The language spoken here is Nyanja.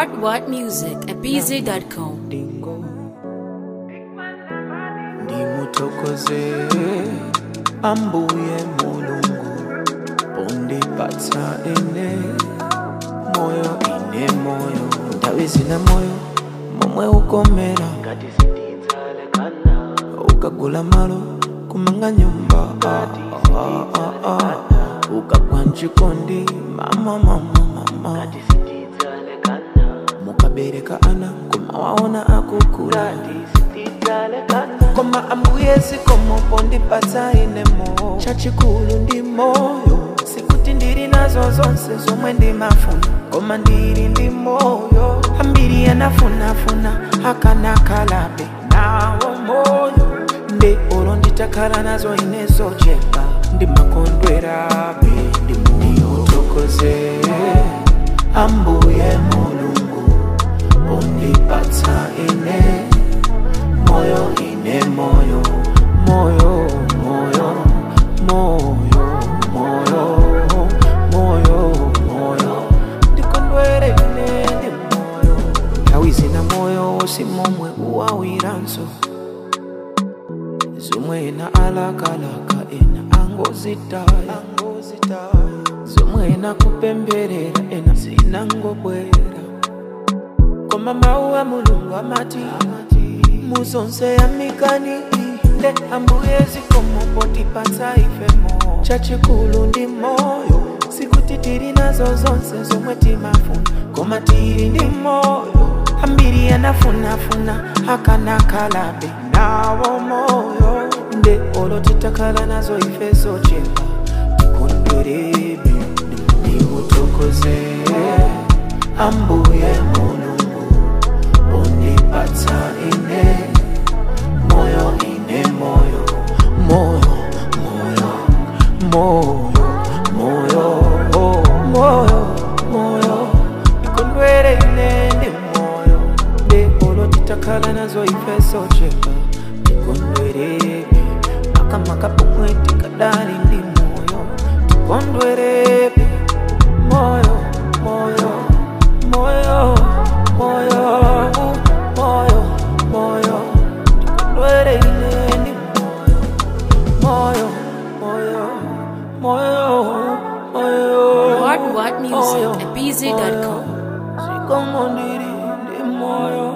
What What Music at BZ.com. dingo ndimuthokoze ambuye mulungu pondipatsa ine moyo ine moyo ndawi zina moyo momwe ukomera ngati sindidzalekana ukagula malo kumanga nyumba ah, ah, ah, ah. ukagwa mchikondi mama mama mama mukabereka ana koma waona akukula koma ambuye zikomo pondipatsa ine moyo chachikulu ndi moyo sikuti ndili nazo zonse zomwe ndimafuna koma ndili ndi moyo ambiri anafunafuna akanakalabe nawo moyo nde olo nditakhala nazo ine zochepa ndimakondwerabe ndimuthokoze ambuye mulungu pondipatsa ine moyo ine moyo moyo moyo moyo moyo moyo moyo ndikondwere ine ndi moyo nthawi zina moyo wosi momwe uwawiranso zomwe ena alakalaka ena angozitaya zomwe ena kupemberera ena zinangobwera koma mawu a mulungu amati muzonse yamikani nde ambuye zikomo potipatsa ifemo chachikulu ndi moyo sikuti tili nazo zonse zomwe timafuna koma tili ndi moyo ambiri anafunafuna akanakalabe nawo moyo nde olo titakhala nazo ife zochepa tikondwerebe ndikuthokoze ambuye mulungu pondipatsa ine moyo ine moyo moyo moyo moyo moyo oh, moyo moyo ikondwere ine ndi moyo nde olo titakhala nazo ife zochepa tikondwerebe makamaka pomwe tikadali ndi moyo tikondwerebe moyo moyo moyo moyo moyo moyo tikondwere ine ndi moyo moyo moyo moyo What What Music moyo, at BZ.com. moyo. zikomo ndili ndi moyo